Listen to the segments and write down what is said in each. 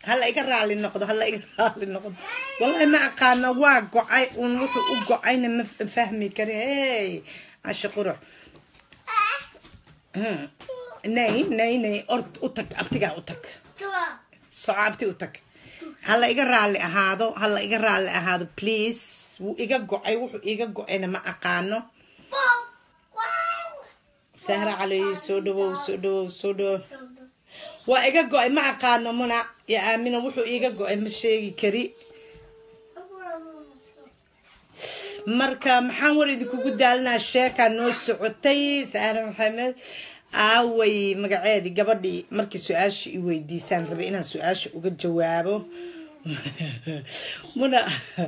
hala iga raali noqdo hala iga raali noqdo wallahi ma aqaana waa go-ay uun wuxuu u go-ayna ma f- fahmi kari hey cashe qurux Hmm. nay nay nay ord u tag abtigaa u tag soco abti u tag hala iga raali ahaado hala iga raali ahaado please wuu iga go-ay wuxuu iga go-ayna ma aqaano sahra cali soo dhawow soo dhawow soo dhawow waa iga go-ay ma aqaano muna ya aamina wuxuu iga go-ay ma sheegi kari marka maxaan war idinkugu daalinaa sheekaa noo socotay saare maxamed aaway magaceedii gabadhii markii su-aasha i weydiisaan rabay inaan su-aasha uga jawaabo muna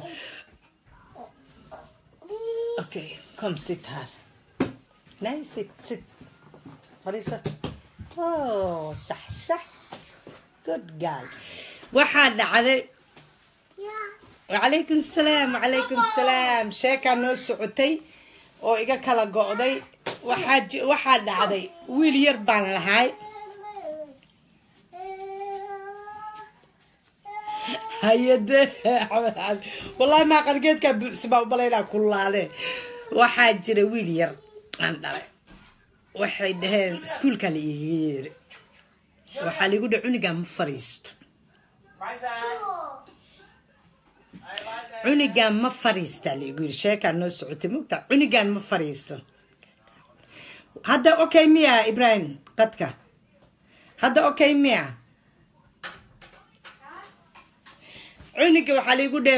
okay come sit her nay sit sit fadhiiso oh shax shax good girl waxaa dhacday وعليكم السلام وعليكم السلام sheekaa noo socotay oo iga kala go'day waxaa ji- waxaa dhacday wiil yar baan lahay hayade axmed cali wallahi maa qargeedkaa buuxsi baa ubalaynaa kullaade waxaa jira wiil yar aan dhalay waxay dhaheen iskuulkaa la iiga yeeri waxaa liigu dha cunigaa ma fariisto cunigaan ma fariistaa laigu yiri sheekaa noo socotay mogta cunigaan ma fariisto hadda okay miya ibrahim qadka hadda okay miya cuniga waxaa laigu dhe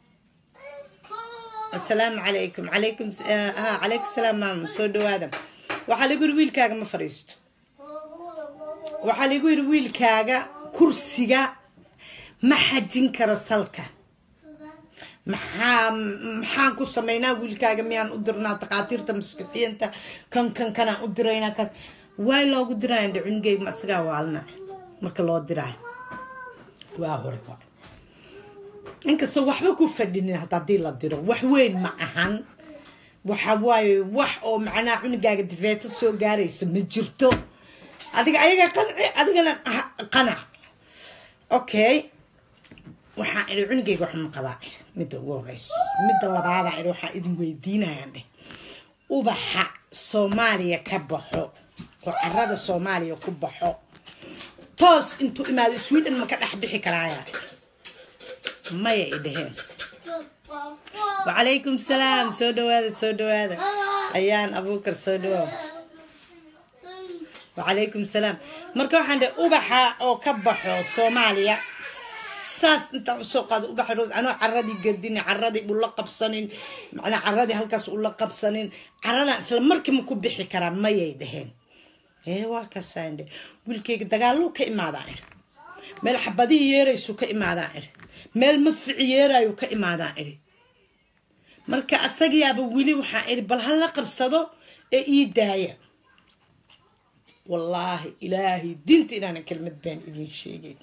asalaamu calaykum calaykum ah calaykum salaam maama soo dhawaada waxaa laigu yiri wiilkaaga ma fariisto waxaa laigu yiri wiilkaaga kursiga ma xajin karo salka maxaa maxaan ku samaynaa wiilkaaga miyaan u dirnaa takhaatiirta maskixiinta kan kan kanaan u diraynaa kaas waay loogu diraayo dhe cunugeyga isagaa waalna marka loo diraayo waa hore waa inkastoo waxba ku fadhinin hata haddii la diro wax weyn ma ahan waxa waaye wax oo macnaha cunugaaga difeeto soo gaaraysa ma jirto adiga ayaga qanci adigana ha- qanac okay waxaa idhi cunugeyga wax ma qabaa idhi midda ugu horeyso midda labaadaa idhi waxaa idin weydiinayaan dheh ubaxa soomaaliya ka baxo oo carada soomaaliya ku baxo toos intuu imaado sweden ma ka dhex bixi karaaya maya i dheheen wacalaykum salaam soo dhawaada soo dhawaada ayaan abuukar soo dhawaa wacalaykum salaam marka waxaan dhe ubaxa oo ka baxo soomaaliya saas intaan usoo qaado ubaxa rood anoo caradii gadin caradii ula qabsanin macnaa caradii halkaas ula qabsanin caradan isla markiima ku bixi karaa mayay dheheen ee waa kaasaan dhe wiilkeyga dagaaluu ka imaadaan idhi meel xabadihii yeeraysu ka imaadaan idhi meel madfici yeerayu ka imaadaan idhi marka asagiyaaba weli waxaan idhi bal hala qabsado ee ii daaya wallaahi ilaahay diinta inaanan kelmad baan idin sheegeyn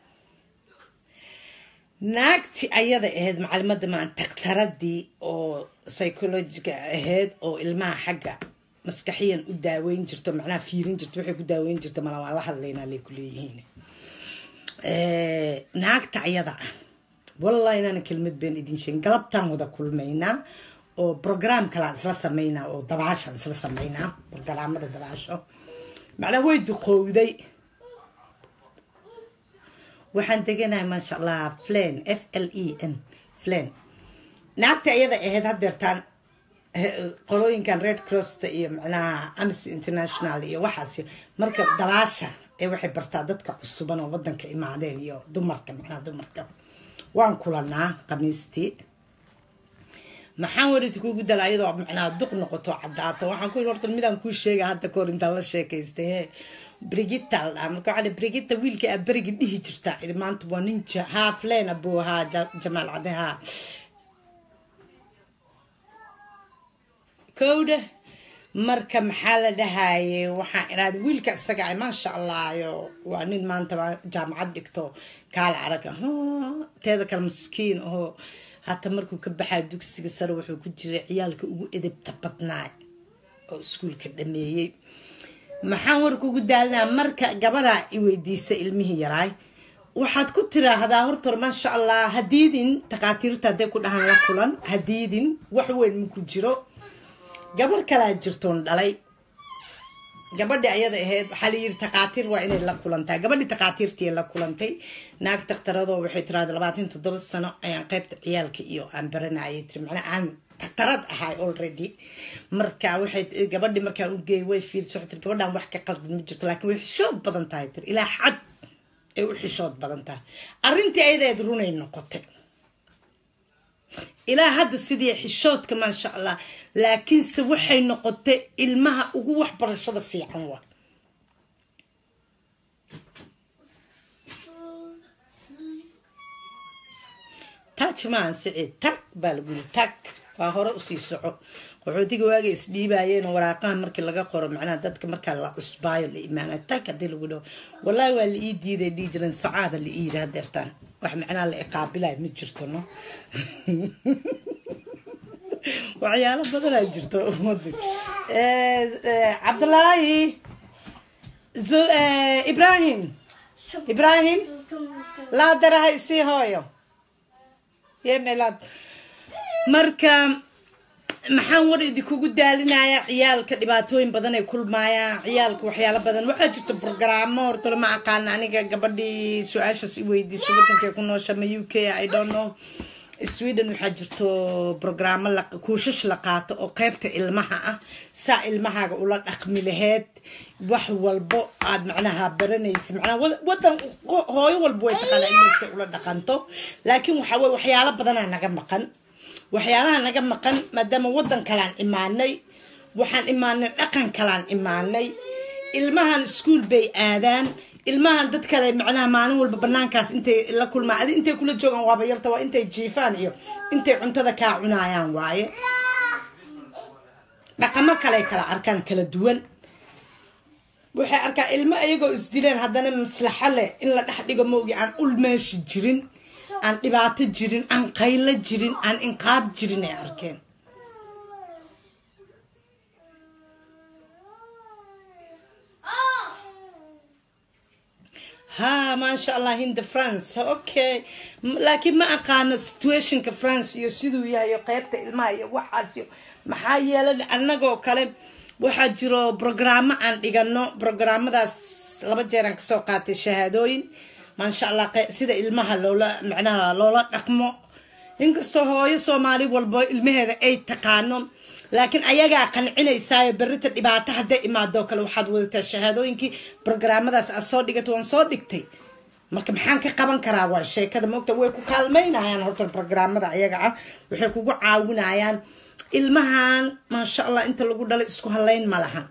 naagti ayada ahayd macalimadda maan daktaradii oo psychologiga ahayd oo ilmaha xagga maskaxiyan u daaweyn jirto macnaha fiirin jirto waxay ku daaweyn jirto mala waa la hadlaynaa lay ku leeyihiin naagta ayada ah wallahi inaana kelmad been idin sheegin galabtaan wada kulmaynaa oo program kalaan isla sameynaa oo dabaashaan isla sameynaa programmada dabaasho macnaa way duqowday waxaan deganahay maasha allah flan f l e n flan naagta ayada ahayd hadeertaan qolooyinkan red crossta iyo macnaha amnesty international iyo waxaas marka dabaasha ee waxay bartaa dadka cusuban oo wadanka imaadeen iyo dumarka macnaha dumarka waan kulanaa khamiistii maxaan wariti kugu dala ayadoo macnaha duq noqoto cadaato waxaan ku yidhi horta midaan kuu sheega hadda kahor intaan la sheekaystay he brigita la dhaha marka waxaa brigita wiilka aa berigi dhihi jirtaa idhi maanta waa nin haa flen abuu haa jamaal cade haa kowdha marka maxaa la dhahaye waxaan iraada wiilka isaga ay maasha allah yo waa nin maanta jaamacad dhigto kaala arag teeda kale maskiin oo hata markuu ka baxaa dugsiga sare wuxuu ku jiray ciyaalka ugu edebta badnaa oo iskuulka dhameeyey maxaan warka ugu daalinaa marka gabadaa i weydiisa ilmihii yaraay waxaad ku tiraahdaa horta maasha allah hadiidin takhaatiirta hadday ku dhahaan la kulan hadiidin wax weyn maku jiro gabar kalaa jirtoon dhalay gabadhi ayada ahayd waxaa layiri takhaatiir waa inay la kulantaa gabadhi takhaatiirtii la kulantay naag daktaradoo waxay tiraahda labaatan toddoba sano ayaan qaybta ciyaalka iyo aan baranayay tiri macnaa aan daktarad ahay already marka waxay gabadhi markaan u geeyay way fiirsa waxay tiri gabadhaan wax ka qaldan ma jirto laakiin way xishood badan tahay tiri ilaa xad ay u xishood badan tahay arrintii ayadeed runay noqotay ilaa hadda sidii xishoodka maasha allah laakiinse waxay noqotay ilmaha ugu waxbarashada fiican waa taaj maahan siciid tag baa lagu yiri tag waa hore usii soco qaxootiga waaga isdhiibaayeen waraaqaha markii laga qoro macnaha dadka markaa la cusbaayo la imaana tag haddii lagu dhaho wallaahi waa la ii diiday dhihi jiran socaaba la ii yiri hadeertaan wax macnaha la iqaabilayo ma jirto no waxyaalo badanaa jirto ummadda cabdulaahi ibrahim ibrahim laa daraha isii hooyo yemelad marka maxaan war idinkugu daalinayaa ciyaalka dhibaatooyin badan ay kulmaayaan ciyaalka waxyaalo badan waxaa jirta brogaraamo hortole ma aqaana aniga gabadhii su-aashaas i weydiisay wadankay ku noosha ma u k i don't know sweden waxaa jirto brogaraamo kuushash la qaato oo qeybta ilmaha ah saa ilmahaaga ula dhaqmi laheyd wax walbo aad macnaha baranaysa macnaha wadan hooyo walba way taqaana ilmaysa ula dhaqanto laakiin waxaa weye waxyaalo badanaa naga maqan waxyaalaha naga maqan maadaama wadan kalaan imaanay waxaan imaanay dhaqan kalaan imaanay ilmahan iskuol bay aadaan ilmahan dad kale macnaha maalin walba banaankaas intay la kulmaan adi intay kula joogaan waaba yarta waa intay jiifaan iyo intay cuntada kaa cunaayaan waaye dhaqamo kale kala arkaan kala duwan waxay arkaa ilmo iyagoo isdileen haddana maslaxo leh in la dhex dhigo maogi aan ul meeshi jirin aan dhibaato jirin aan qaylo jirin aan inqaab jirin ay arkeen ha maasha allah hinda france okay laakiin ma aqaano situationka france iyo siduu yahay qeybta ilmaha iyo waxaas iyo maxaa yeelay annagoo kale waxaa jiro brogaraamo aan dhigano brograamadaas laba jeeraan kasoo qaatay shahaadooyin maasha allah sida ilmaha loola macnaha loola dhaqmo inkastoo hooyo soomaali walba ilmaheeda ay taqaano laakiin ayagaa qancinaysaayo berita dhibaato hadday imaadoo kale waxaad wadataa shahaadooyinkii brograamadaas aad soo dhigatay waan soo dhigtay marka maxaan ka qaban karaa waa sheekada moogta way ku kaalmaynayaan horta brograamada ayaga ah waxay kugu caawinayaan ilmahan maasha allah inta lagu dhalay isku halayn ma lahan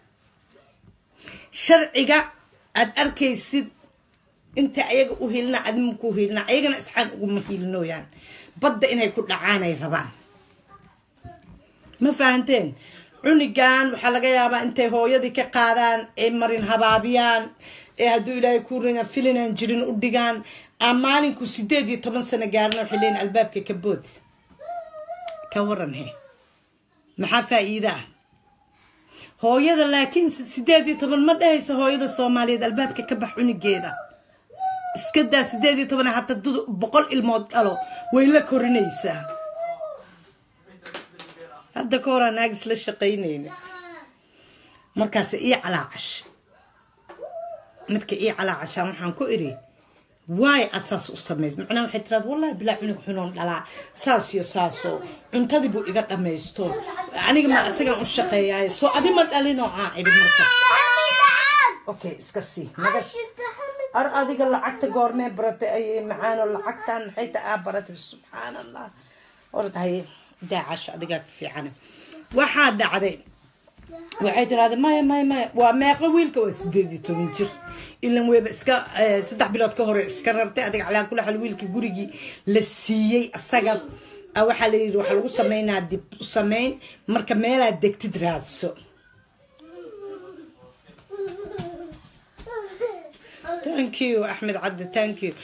sharciga aad arkaysid inta ayaga u hilna adima ku hilna ayagana isxaan uguma hilnooyaan badda inay ku dhacaanay rabaan ma fahanteen cunigan waxaa laga yaabaa intay hooyadii ka qaadaan ee marin habaabiyaan ee hadduu ilaahay ku rina filinaan jirin u dhigaan aa maalinku sideed iyo toban sano gaarina waxay leeyiin albaabka ka bood ka waran he maxaa faa-iida ah hooyada laakiin sideed iyo toban ma dhehayso hooyada soomaaliyeed albaabka ka bax cunigeeda iska daa sideed iyo toban hataa dud boqol ilmood dhalo way la korinaysaa hadda ka horaa naagis la shaqaynayna markaas ii calaacash midka ii calaacashaan waxaan ku idhi waay aad saas u samays macnaha waxay tiraad wallahi bilaa cunug xunoon dhalaa saas iyo saasoo cuntadii buu iga dhamaysto aniga ma isagaan u shaqeeyaayo soo adi ma dhalinoo aan idhi marka okay iska sii naga ar adiga lacagta goormee baratay ay macaano lacagtan maxay ta aa baratay subxaan allah ordahay daacasho adigaa ka fiican waxaa dhacday waxay tiraahday maya maya maya waa meeqo wiilka waa sideed iyo toban jir ilan weyba iska saddex bilood ka hore iska rartay adiga calaa kula xal wiilkii gurigii la siiyey asaga waxaa la yidhi waxaa lagu sameynaa dib u sameyn marka meelaad degtid raadso thank you axmed cabdi thank you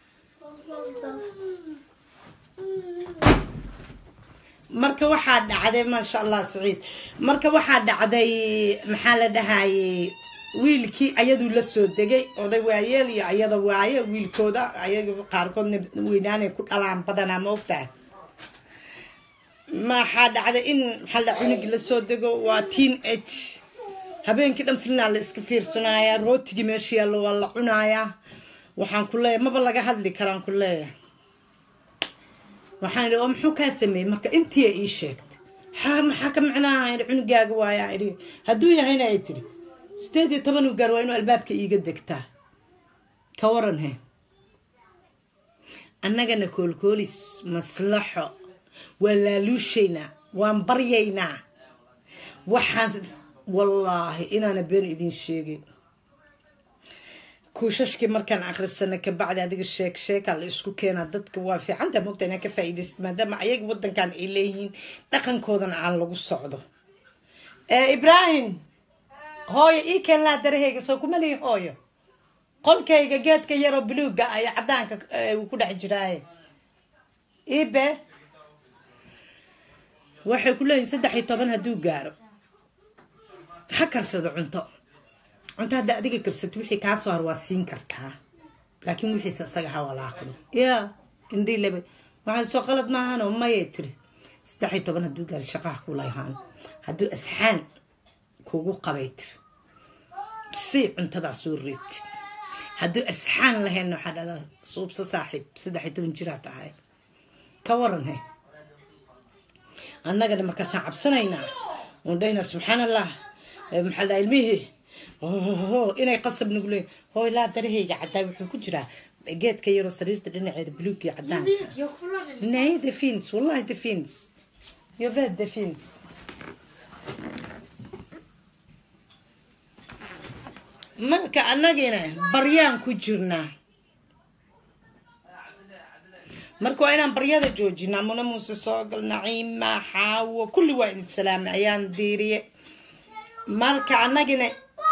marka waxaa dhacday maasha allah saciid marka waxaa dhacday maxaa la dhahayey wiilkii ayaduu la soo degay oday waayeel iyo ayada waaye wiilkooda ayaga qaarkoodna weynaanay ku dhalaan badanaa ma ogtahay maxaa dhacday in maxaa la cunugii lasoo dego waa teen age habeenkii dhan filnaa la iska fiirsanayaa rootigii meesha yaallo waa la cunayaa waxaan ku leeyahay maba laga hadli karaan ku leeyahay waxaan idhi oo muxuu kaa sameeyey marka intii ii sheegtay haa maxaa ka macnaaha idhi cunugaaga waayaa idhi hadduu yahayna ay tiri sideed iyo toban u gaar waa inuu albaabka iiga degtaa ka waran he annagana koolkoolis maslaxo waa laaluushaynaa waan baryaynaa waxaan wallaahi inaana been idin sheegin kuushashkii markaan akrisana kabacdi adiga sheeg sheekaa la isku keenaa dadka waa fiicanta mogta inaa ka faa'iidayst maadaama ayaga wadankan ay leeyihiin dhaqankoodana aan lagu socdo ibraahim hooyo ii keen laa darahayga soo kuma lihi hooyo qolkayga geedka yaroo buluuga ay cadaanka uu ku dhex jiraaye ibe waxay ku leeyihin saddex iyo toban hadduu gaaro ha karsado cunto cunto hadda adiga karsat wixii kaa soo har waa siin kartaa laakiin wixiisa isaga ha walaaqdo ya indhii laba waxaan soo qalad maahan oo mayay tiri saddex iyo toban hadduu gaaro shaqaha kulahaan hadduu asxaan kugu qabay tiri si cuntadaa soo reebtid hadduu asxaan lahayn waxaa dhahdaa suubsa saaxiib saddex iyo toban jiraa tahay ka waran he annagana markaasaan cabsanaynaa oon dhahaynaa subxaan allah maxaa la ilmihii inay qasab nagu leeyin hooy laa darahayga caddaa wuxuu ku jiraa geedka yaroo sariirta dhinaceeda buluugii cadaanka nej det finns wallahi det finns jag vet det finns marka annagina baryaan ku jirnaa marka waa inaan baryada joojinaa muna muuse soogal naciima xaawo kulli waa idin salaamay ayaan diiriye marka annagina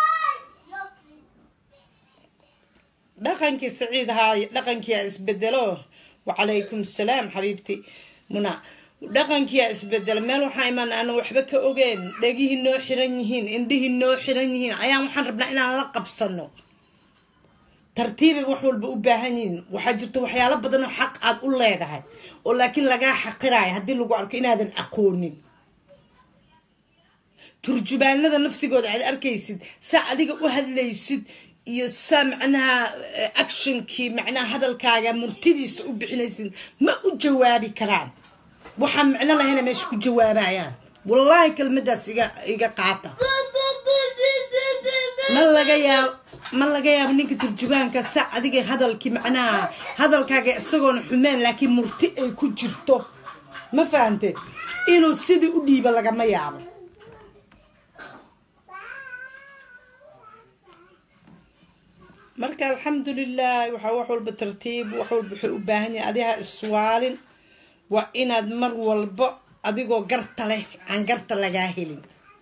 dhaqankii saciid haay dhaqankiia isbedelo wacalaykum salaam xabiibti muna dhaqankiia isbedelo meel waxaa imaan aan waxba ka ogeen dhegihii noo xiran yihiin indhihii noo xiran yihiin ayaan waxaan rabnaa inaan la qabsano tartiibay wax walba u baahan yihiin waxaa jirta waxyaalo badan oo xaq aad u leedahay oo laakiin lagaa xaqiraayo haddii lagu arko inaadan aqoonin turjubaanada naftigooda aad arkaysid saa adiga u hadlaysid iyo saa macnaha actionkii macnaha hadalkaaga murtidiisa u bixinaysid ma u jawaabi karaan waxaan micno lahayna meesha ku jawaabayaan wallaahi kelmadaas iga iga qaata ma laga yaab ma laga yaabo ninka turjubaanka sa adiga hadalkii macnaha hadalkaaga isagoona xumeen laakiin murti ay ku jirto ma fahante inuu sidii u dhiibo lagama yaabo marka alxamdulilah waxaa wax walba tartiib wax walba wuxuu u baahan yahay adiha iswaalin waa inaad mar walbo adigoo garta leh aan garta lagaa helin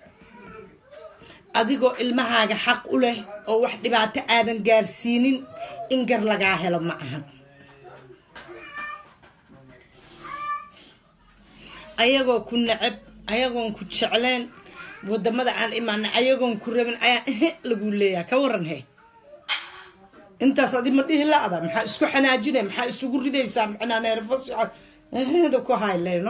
adigoo ilmahaaga xaq u leh oo wax dhibaato aadan gaarsiinin in gar lagaa helo ma ahan ayagoo ku nacab ayagoon ku jecleen wadamada aan imaana ayagoon ku rabin ayaa ehe lagu leeyaha ka waran he intaas adi ma dhihi la-da maxaa isku xanaajina maxaa isugu ridaysaa macnaa neerfos eheda ku hayleyno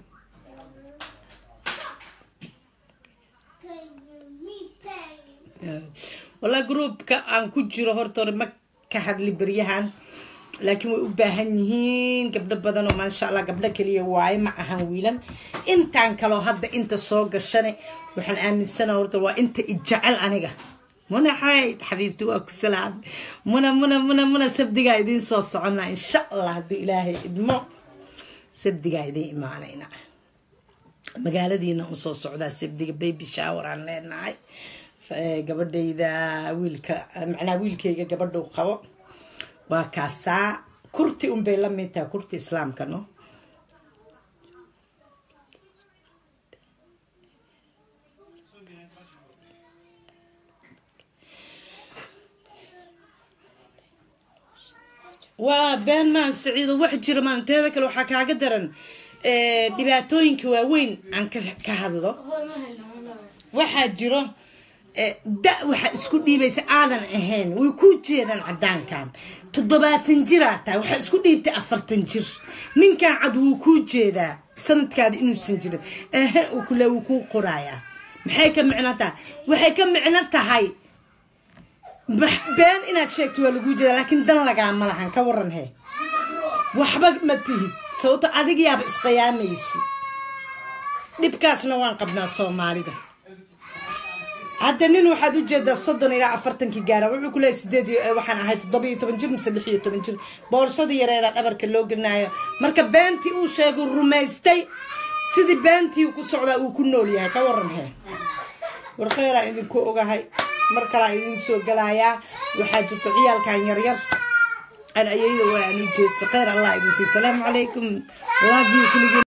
walaa groupka aan ku jiro horta hore ma ka hadli beryahan laakiin way u baahan yihiin gabdho badan oo maasha allah gabdho keliya waaye ma ahan wiilan intaan kaloo hadda inta soo gashane waxaan aaminsana horta waa inta ijecel aniga muna xayd xabiibti waa ku salaam muna muna muna muna sabdigaa idiin soo soconnaa insha allah haddii ilaahay idmo sabdigaa idiin imaanayna magaaladiina u soo socdaa sabdiga baby shower aan leenahay gabadhayda wiilka macnaa wiilkayga gabadhuu qabo waa kaasaa kurti unbay la mid tahay kurti islaamka no waa been maan saciido wax jira maan teeda kale waxaa kaaga daran dhibaatooyinka waaweyn aan ka hadlo waxaa jiro da waxa isku dhiibaysa aadan ahayn way ku jeedaan cadaankan toddobaatan jiraa tahay waxaa isku dhiibtay afartan jir ninkan cad wuu kuu jeedaa sanadkaada inuusan jirin ehe uu kule wuu kuu qorayaa maxay ka micno tahay waxay ka micno tahay been inaad sheegto waa laguu jeedaa laakiin dan lagaama lahan ka waran he waxba ma tihid sababto adig yaaba isqiyaamaysi dhibkaasna waan qabnaa soomaalida hadda nin waxaad ujeedaa soddon ilaa afartankii gaara wuxuu ku leeyahy sideed waxaan ahay toddoba iyo toban jir mise lix iyo toban jir boorsada yareeda dhabarka loo gelinayo marka beentii uu sheegay rumaystay sidii beentii ku socdaa uu ku nool yahay ka waran he war kheyraa idinku ogahay mar kalaa idin soo galayaa waxaa jirta ciyaalkan yaryar aan ayayda waa aan u jeedso kheyr allah idin sii salaamu calaykum love you kuligeen